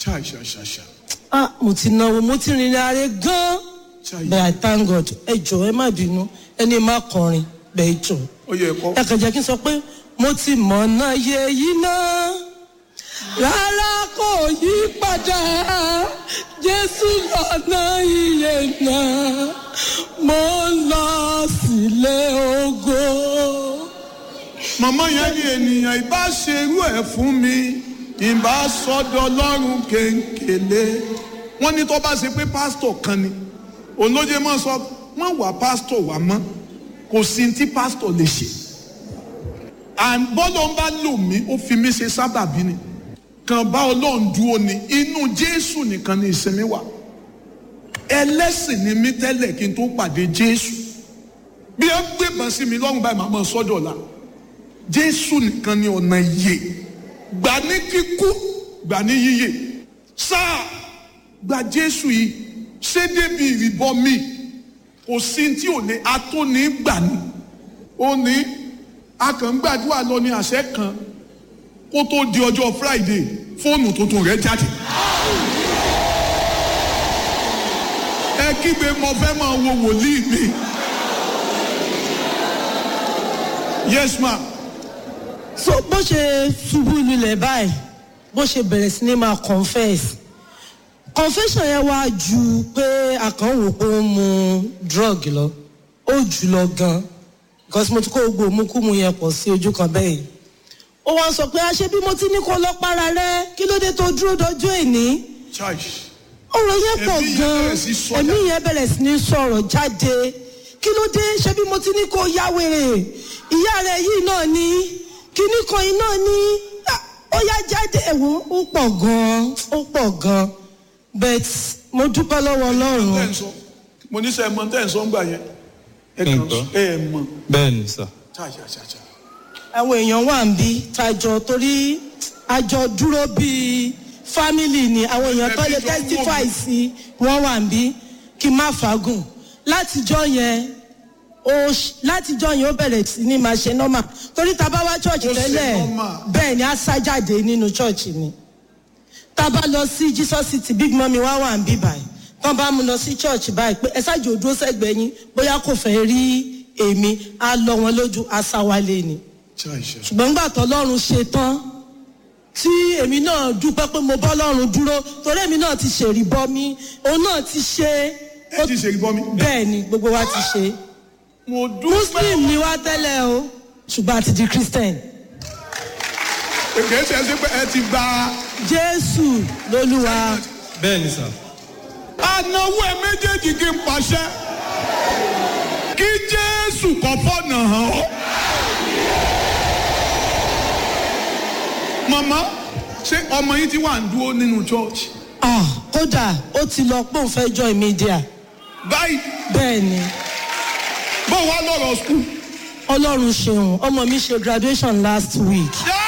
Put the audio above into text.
ṣá ṣá ṣá ṣá ah mo ti náwó mo ti rìnrìn àárẹ̀ gan-an ṣá but i thank god ẹ jọ ẹ má bínú ẹni má kọrin bẹ́ẹ̀ jọ ó yẹ kọ́ ẹ kàn jẹ́ kí n sọ pé mo ti mọ̀ náà yẹ yìí náà rárá kò yí padà jésù lọ́nà iye náà mo ń lọ sílé ògo. màmá yẹn ní ènìyàn ìbá ṣerú ẹ̀ fún mi ìbá sọ́dọ̀ ọlọ́run kéńkèlé wọ́n ní tó bá ṣe pé pásítọ̀ kan ni olóye máa sọ wọ́n wà pásítọ̀ wà mọ́ kò sí tí pásítọ̀ lè ṣe and bọ́lọ̀ ń bá lò mí ó fi mí ṣe sábàbí ni kàn bá ọlọ́run dúró ni inú jésù nìkan ni ìsinmi wà ẹlẹ́sìn ni mí tẹ́lẹ̀ kí n tó pàdé jésù bí ẹ gbébọn sí mi lọ́rùn báyìí màá mọ̀ sọ́dọ̀ la jésù nìkan ni ọ̀nà ìyè gbà ní kíkú gbà ní yíyè sáà gba jésù yìí ṣé débi ìrìbọ mi kò sí tí ò lè atóní gbà ní ó ní akàngbàdúrà lọ ní àṣẹ kan kó tó di ọjọ́ friday fóònù tuntun rẹ̀ jáde. ẹ kígbe mo fẹ́ máa wo wòlíì mi. yes ma so bó ṣe ṣubú lulẹ̀ báyìí bó ṣe bẹ̀rẹ̀ sí ní máa confess confession yẹn wá ju pé àkànwò pé ó ń mu drug lọ ó jù lọ gan because mo ti kó gbogbo òmùkúmu yẹn pọ̀ sí ojú kan bẹ́ẹ̀ yìí ó wá sọ pé àṣẹ bí mo ti ní kó lọ para rẹ kí ló dé tó dúró dọjọ́ èní church ọ̀rọ̀ yẹn pọ̀ Ẹ̀mí yẹn gan bẹ̀rẹ̀ sí sọ ẹ̀mí jáde. yẹn bẹ̀rẹ̀ sí ní sọ̀rọ̀ jáde kí ló dé ṣé bí mo ti ní kó ya wèrè ìyá rẹ̀ yìí náà ni kíní kan yìí náà ni Ah, ó yá jáde ẹ̀wọ̀n ó pọ̀ gan ó pọ̀ gan but mo dúpẹ́ lọ́wọ́ tẹ́ ọlọ́run ń sọ mo ní sẹ́ ẹ mọ tẹ́ ń sọ ń gbà yẹn ẹ kàn Nǹkan. ẹ ẹ mọ bẹ́ẹ̀ ni sà. ṣáṣáṣáṣá àwọn èèyàn wà ń bí tajọ torí àjọ dúró bíi family ni àwọn èèyàn tó lè Ẹbí jọ ń wò testify mí. sí wọn wà ń bí kí n má fagùn látijọ́ yẹn ó ṣ- látijọ́ yẹn ó bẹ̀rẹ̀ sí ní máa ṣe normal torí tá a bá wá church Ó ṣe tẹ́lẹ̀ normal. bẹ́ẹ̀ ni a sá jáde nínú church ni tá a bá lọ sí jesus city big mummy wá wà ń bí báyìí tán bá mú lọ sí church báyìí pé ẹ ṣáàjì òdúró sẹ́gbẹ̀ẹ́ yín bóyá kò fẹ́ rí èmi á lọ wọn lójú á sá wálé ni ṣáṣá ṣùgbọ́n nígbà tó lọ́run ṣe tán tí èmi náà dúpẹ́ pé mo bọ́ lọ́run dúró torí èmi náà ti ṣèrí bọ́ mi òun náà ti ṣe ẹ ti ṣe ìbọn mi. bẹ́ẹ̀ ni gbogbo wa ti ṣe mo dúpẹ́ muslim ni wá tẹ́lẹ̀ o ṣùgbọ́n a ti di christian èké ṣe é ṣe pé ẹ ti gba jésù lolúwa bẹ́ẹ̀ ni sà. anáwó ẹ méjèèjì kí n pàṣẹ kí jésù kọ́ fọ́nà hàn ọ́. màmá ṣé ọmọ yìí ti wà ń dúró nínú church ah kódà ó ti lọ pé òun fẹ́ join media báyìí bẹ́ẹ̀ ni bó wá lọ́rọ̀ school. ọlọ́run ṣeun ọmọ mi ṣe graduation last week yá